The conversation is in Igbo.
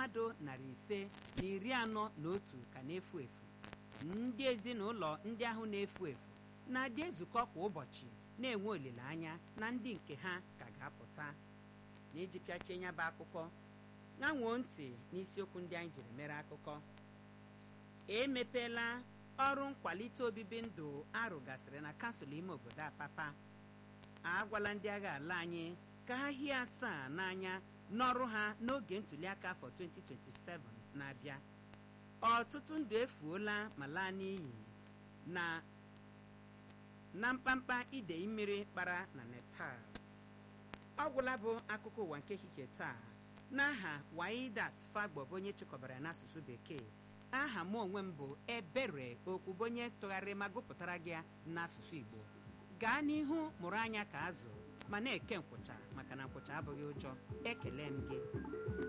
mmadụ narị ise na iri anọ na otu ka na-efu efu ndị ezinụlọ ndị ahụ na-efu efu na-adị ezukọ kwa ụbọchị na-enwe olileanya na ndị nke ha ka ga-apụta na iji pịachie ya bụ akụkọ ṅanwoo ntị n'isiokwu ndị anyị jiri mere akụkọ emepeela ọrụ nkwalite obibi ndụ arụgasịrị na kansụl ime obodo apapa agwala ndị agha ala anyị ka ha hie asaa n'anya n'ọrụ ha n'oge ntuliaka afọ 2027 na-abịa ọtụtụ ndụ efuola ma laa n'iyi na na mkpamkpa idei mmiri kpara na nepal ọ gwụla bụ akụkọ ụwa nke ehihie taa n'aha waidat fagbo bụ onye chịkọbara n'asụsụ bekee aha m onwe m bụ ebere okwubu onye tụgharịrị ma gụpụtara gị n'asụsụ igbo gaa n'ihu mụrụ anya ka azụ ma na-eke nkwụcha maka na nkwụcha abụghị ụjọ ekele m gị